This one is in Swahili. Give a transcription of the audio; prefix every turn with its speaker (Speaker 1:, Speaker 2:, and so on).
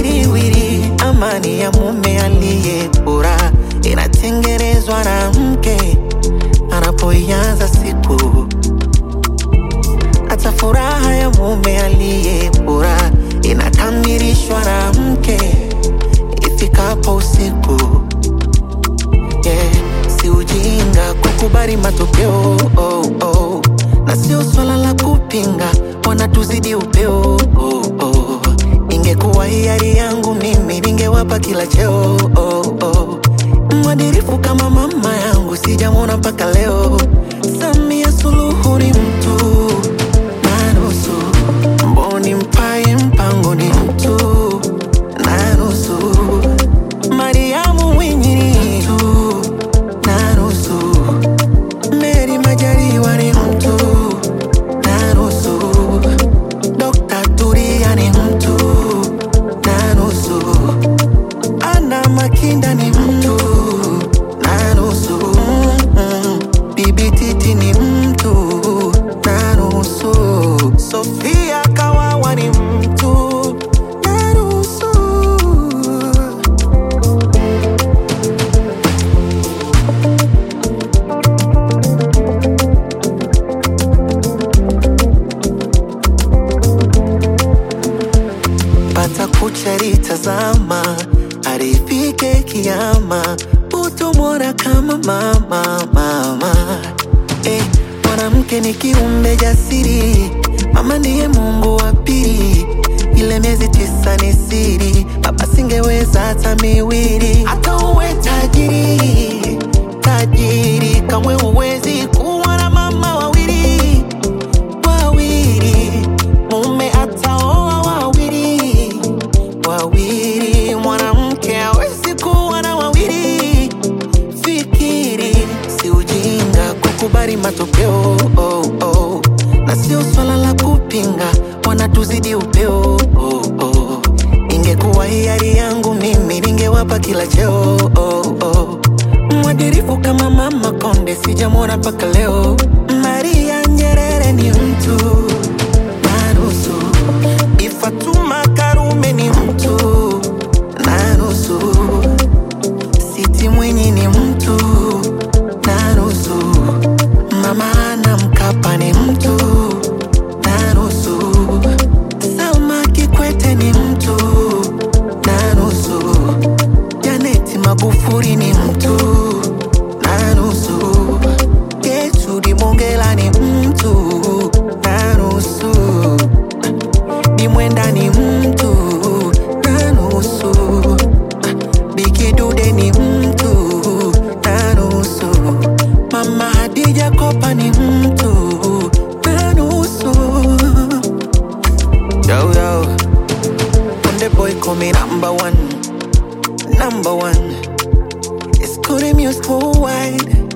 Speaker 1: wiriwiri, amani ya mume aliye bora inatengenezwa na mke anapoianza siku. Hata furaha ya mume aliye bora inakamilishwa na mke ifikapo usiku. Yeah, si ujinga kukubali matokeo oh, oh. Na sio swala la kupinga, wanatuzidi upeo oh, oh. Ingekuwa hiari yangu mimi ningewapa kila cheo oh, oh. Mwadirifu kama mama yangu sijamwona mpaka leo. Samia Suluhu ni mtu na nusu, mboni mpaye mpango ni mtu na nusu, Mariamu Mwinyi ni mtu na nusu, Meri Majaliwa ni mtu na nusu, Dr. Turia ni mtu na nusu, Ana Makinda ni mtu na nusu, mm, Bibi Titi ni mtu na nusu, Sofia Kawawa ni mtu na nusu. pata kucharitazama arifike kiama utomwona kama mama mama eh, mwanamke ni kiumbe jasiri mama ndiye mungu wa pili ile miezi tisa ni siri baba singeweza hata miwili hata uwe tajiri tajiri kamwe uwezi kuwa na mama wawili wawili mume ataoa wawili wawili mwanamke hawezi kuwa na wawili fikiri si ujinga kukubali matokeo oh, oh. na sio swala la kupinga wanatuzidi upeo oh, oh. ingekuwa hiari yangu mimi ningewapa kila cheo oh, oh. mwadirifu kama mama konde sijamwona mpaka leo maria nyerere ni mtu na nusu ifatuma karume ni mtu na nusu siti mwinyi ni mtu na nusu mama ana mkapa ni mtu na nusu salma kikwete ni mtu na nusu janeti magufuri ni mtu na nusu getudi mongela ni mtu na nusu ni mwenda ni mtu na nusu bikidude ni mtu na nusu mama hadija kopa ni mtu na nusu yo yo Konde boy call me number one number one it's good music worldwide